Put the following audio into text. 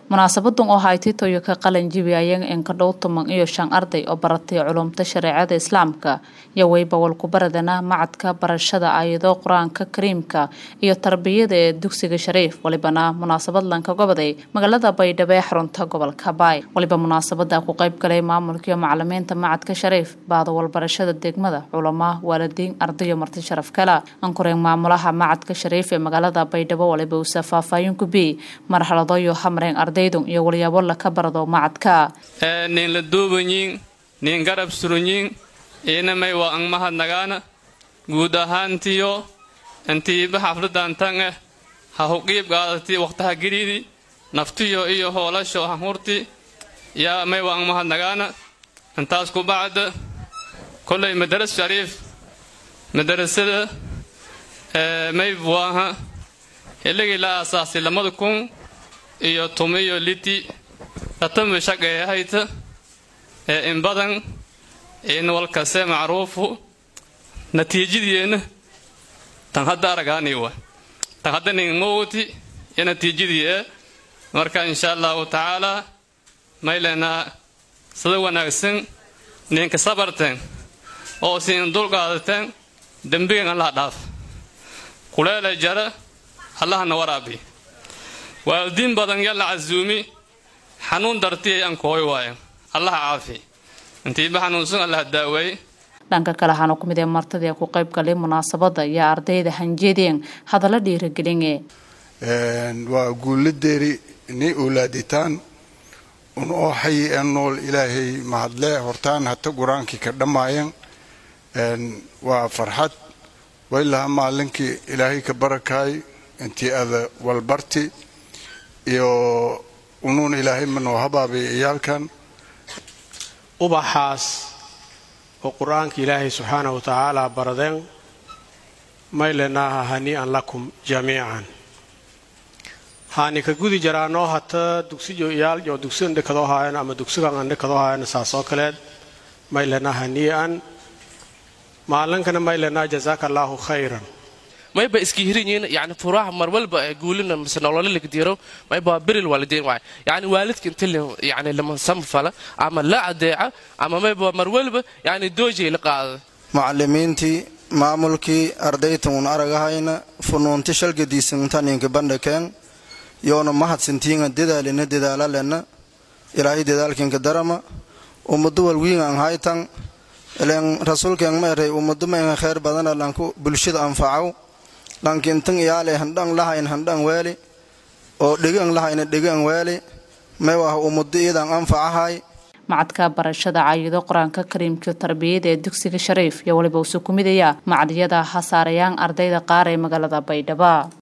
munaasabadan oo haytay toyoka qalin jibi ayang in ka dhow toban iyo shan arday oo baratay culumta shareecada islaamka iyo weybawal ku baradana macadka barashada aayado qur-aanka kariimka iyo tarbiyada ee dugsiga shariif walibana munaasabad lanka goboday magaalada baydhabo ee xarunta gobolka baay waliba munaasabada ku qayb galay maamulka iyo macalimiinta macadka shariif baadawal barashada degmada culama waalidiin ardayo marti sharaf kala ankureen maamulaha macadka shariif ee magaalada baydhabo waliba uusa faahfaahin ku biyey marxalado iyo hamreen ardaydun iyo walyaabo laka barado macadka nin la duubanyiin nin garab suranyiin inamay waa ang mahadnagaana guud ahaantiyo intiiba xafladan tan ah ha huqiib gaadati waqtaha giriidi naftiyo iyo hoolasho hahurti yaa may waa ang mahadnagaana intaas ku bacda kolay madaras shariif madarasada may waaha xilligii la aasaasay lamada kun iyo tumiyo liti tatama shaqeehayta ee in badan in walkase macruufu natiijadiina tan hadda aragaaniwa tan hadda nin mowti iyo natiijadii ee marka insha allahu tacaalaa maylenaa sida wanaagsan ninka sabarteen oo siin dulqaadateen dembigan allaha dhaaf kuleela jara allahana waraabi waalidiin badan yalla casuumi xanuun dartiyay aan kooy waayo allaha caafi intiiba xanuunsan allaha daaweey dhanka kale waxaana ku mid ee martadii ku qayb galay munaasabada iyo ardayda hanjeedeen hadalla dhiiragelinge waa guuladeeri ni owlaaditaan un oo xayi ee nool ilaahay mahadle hortaan hata qur-aankii ka dhammaayan waa farxad waylaha maalinkii ilaahay ka barakaay intii ada walbarti iyo unuun ilaahay manoo habaabay iyaalkan ubaxaas oo qur-aanka ilaahay subxaanahu wa tacaala baradeen maylenaaha hanii'an lakum jamiican haani ka gudi jaraanoo hata dugsiyo iyaal oo dugsigan dhekadoo haayan ama dugsigan aan dhekadoo haayan saasoo kaleed maylenaa hanii'an maalinkana maylenaa jazaaka allaahu khayran mayba iska hirinyiin yani furaha mar walba guulina mise nololilaga diro mayba beril waalidiin waay yani waalidka inta yani lama samfala ama la adeeca ama mayba mar walba yani doojay la qaada macalimiintii maamulkii ardaytan un aragahayna funuunti shalgadiisantaninka bandhakeen yoona mahadsintiinga dedaalina dedaalalena ilaahay dedaalkinka darama ummado walwiingan haytan ilen rasuulkeen ma eray ummado maynga kheyr badana lanku bulshada anfacaw lankintan iyaale handhan lahayn handhan weeli oo dhegaan lahayna dhegaan weeli may wah ummado iyadan anfacahay macadka barashada caayado qur-aanka kariimka tarbiyada ee dugsiga shariif iyo waliba usu ku midaya macadyada hasaarayaan ardayda qaar ee magaalada baydhaba